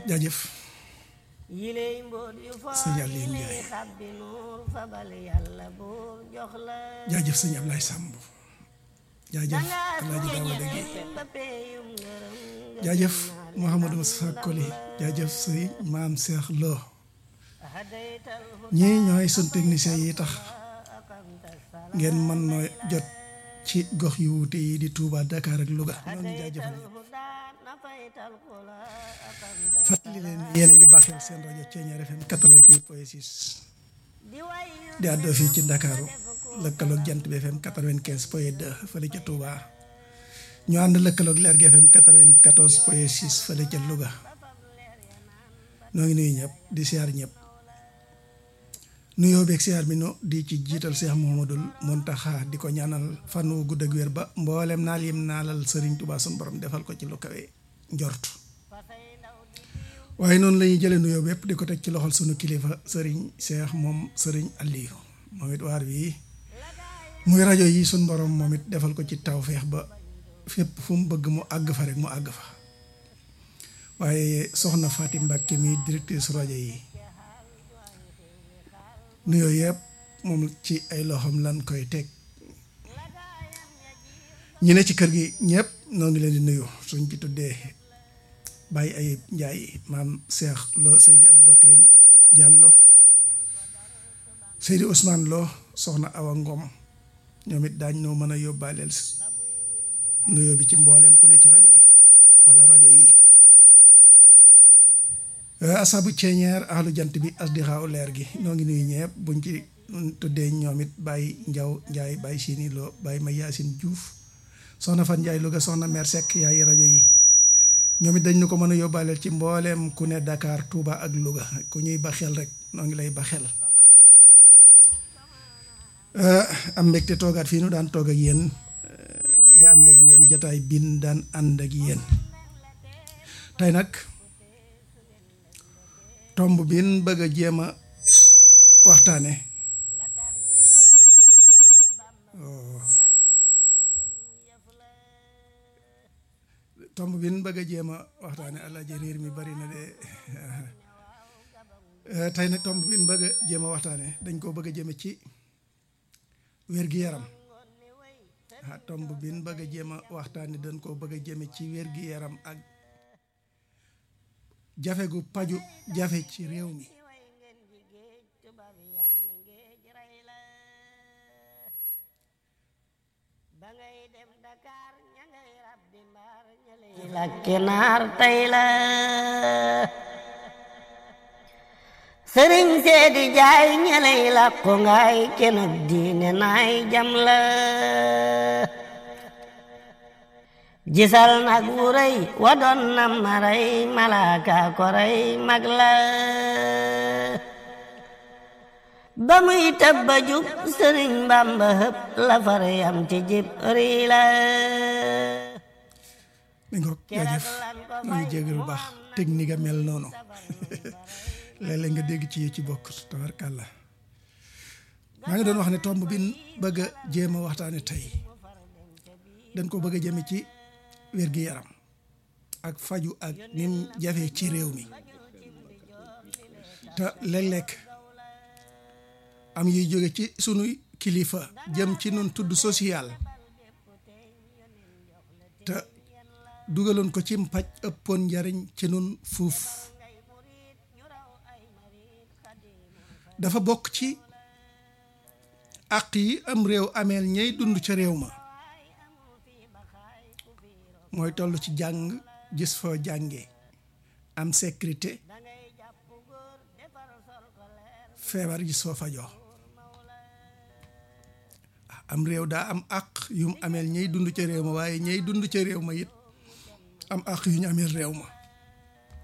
jaajëf yiley mboot yu sëñ Aliou foor Ndiaye xabbi nuur fabal yàlla buur jox la jaajëf sëñ Ablaye Samb jaajëf Alaaji Daawda Gi ba peeyum ngërëm nga jaajëf Mouhamadou Moussa Koli jaajëf sëñ Maam Cheikh Lo hadaytal ñii ñooy sun technicien yi tax ngeen mën noo jot ci gox yu wuute yi di Touba Dakar ak Louga ñoo ngi jaajëfal ñëpp huda nafaytal kula akamta fàttali leen yéen a ngi baaxeel seen rajo Thiéniere FM 88 point 6 di wayu di àddoo fii ci Ndakaaru lëkkaloog Jant bi FM 95 point 2 fële ca Touba ñu ànd lëkkaloog Leer gi FM 94 point 6 fële ca Louga noo ngi nuyu ñëpp di siyaar ñëpp nuyoo beeg siyaar bi no di ci jiital Cheikh Mouhamadoul Mountakha di ko ñaanal fan wu gudd ak wér ba mboolem naal yim naalal Serigne Touba sun borom defal ko ci lu kawe njort waaye noonu la ñuy jëlee nuyoo bépp di ko teg ci loxol sunu kilifa Serigne Cheikh moom Serigne Aliou moom it waar wi muy rajo yi sun borom moom it defal ko ci tawféex ba fépp fu mu bëgg mu àgg fa rek mu àgg fa waaye soxna Fatim Mbacke mi directrice rajo yi nuyoo yëpp moom ci ay loxoom lan koy teg ñi ne ci kër gi ñëpp noo ngi leen di nuyu suñ ci tuddee Baye Ayib Ndiaye maam Cheikh Lo Seydi Aboubacrine Diallo Seydi Ousmane Lo soxna Awa Ngom ñoom it daañ noo mën a yóbbaaleel nuyoo bi ci mbooleem ku ne ci rajo bi wala rajo yi asabu ceeñeer ahlu jant bi asdi xaaw leer gi noo ngi nuyu ñepp buñ ci tuddee ñoom it Baye Njaw Njaay Baye Sini Lo Baye ma Yaasin Diouf soxna Fan Njaay Louga soxna mer Seck yaay rajo yi ñoom it dañ ñu ko mën a yóbbaaleel ci mbooleem ku ne Dakar Touba ak Louga ku ñuy ba xel rek noo ngi lay ba xel am mbégte toogaat fii nu daan toog ak yéen di ànd ak yéen jataay bin daan ànd ak yéen tey nag tomb bin bëgg a jéem a waxtaane tomb bin bëgg a jéem a waxtaane alaaji riir mi bari na de tey nag tomb bin bëgg a jéem a waxtaane dañ koo bëgg a jëme ci wér-gi-yaram ah tomb bin bëgg a jéem a waxtaane dañ koo bëgg a jëme ci wér-gi-yaram ak jafe gu paju jafe ci réew mi lakki naar tey la sëriñ seedi jaay ñeley lakku ngaay kenub diine naay jam la gisal nag wu rëy wa doon na maray malaaka ko rey mag la ba muy tëbba jub sëriñ bamba hëpp la far yam ci jib rii la mi ngoog jaajëf maa ngi jégg lu baax technique a mel noonu léeg-léeg nga dégg ci yi ci bokk tabarkàlla maa ngi doon wax ne tomb bi bëgg a jéem a waxtaane tey dañ ko bëgg a jëme ci wér-gi-yaram ak faju ak nim jafe ci réew mi te léeg-léeg am yuy jóge ci sunu kilifa jëm ci nun tudd social te dugaloon ko ci mpaj ëppoon njariñ ci nun fuuf dafa bokk ci àq yi am réew ameel ñey dund ca réew ma mooy toll ci jàng gis foo jànge am sécurité feebar gis foo fajoo am réew daa am àq yum ameel ñey dund ca réew ma waaye ñey dund ca réew ma it am àq yu ñu ameel réew ma